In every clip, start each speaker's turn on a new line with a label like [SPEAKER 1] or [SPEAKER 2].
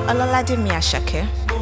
[SPEAKER 1] Ọlọ́ládé Àṣàkẹ́.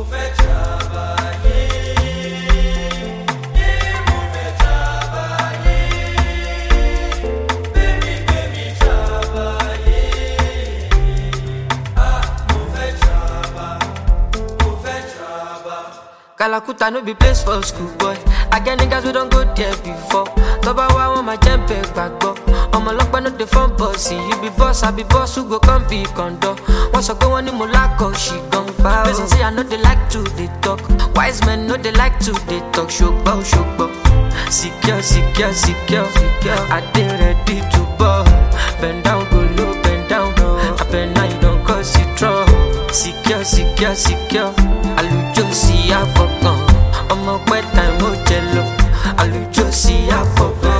[SPEAKER 2] Kalakuta no be place for school boy. I get niggas we don't go there before. Toba wa want my jempe gbagbo. Ọmọ ọlọ́pàá no dey form bossy. You be boss, I be boss who go come be condo. Wọ́n sọ pé wọ́n ní mo lákọ̀ ṣì gan pa o. Reason say I no dey like to dey talk. Wise men no dey like to dey talk. Ṣùgbọ́n ṣùgbọ́n. Secure, secure, secure, secure. I dey ready to ball. Bend down, go low, bend down. Abeg now you don cause it trouble. Secure, secure, secure. Àlùjọ sí àfọ̀gàn. Ọmọ pẹ́ time ó jẹ lọ. Àlùjọ sí àfọ̀gàn.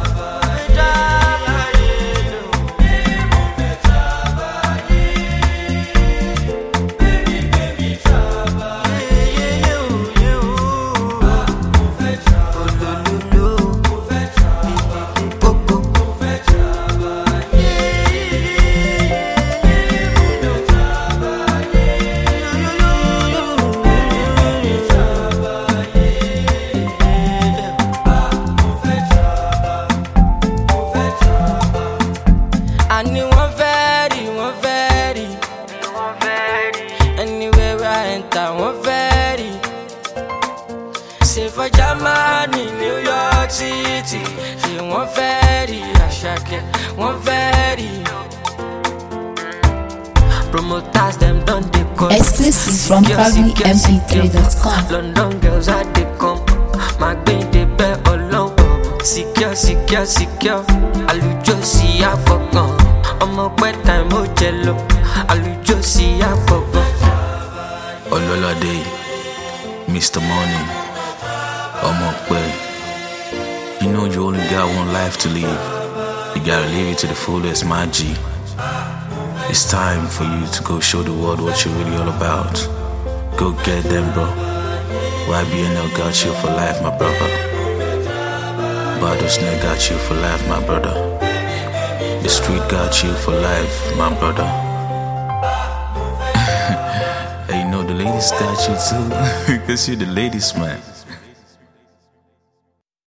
[SPEAKER 3] àní wọ́n fẹ́ rí wọ́n fẹ́ rí anywhere where I enter wọ́n fẹ́ rí ṣe for Germany New York City ṣe wọ́n fẹ́ rí Àṣàkẹ́ wọ́n fẹ́ rí.
[SPEAKER 2] Promoters them done they call.
[SPEAKER 4] Exclusive from
[SPEAKER 2] Secure, secure,
[SPEAKER 4] PabloMP3.com.
[SPEAKER 2] secure. London girls are they come. My gbin dey bẹ ọlọ́run. Secure, secure, secure. Àlùjọ sí àfọ̀gàn. Ọmọ pẹ́ time ó jẹ lọ. Àlùjọ sí àfọ̀gàn.
[SPEAKER 5] Ololade, Mr. Money, Omokwe. You know you only got one life to live. You gotta live it to the fullest, my G. It's time for you to go show the world what you're really all about. Go get them, bro. YBNL got you for life, my brother. Badosne got you for life, my brother. The street got you for life, my brother. Hey, you know the ladies got you too, because you're the ladies, man.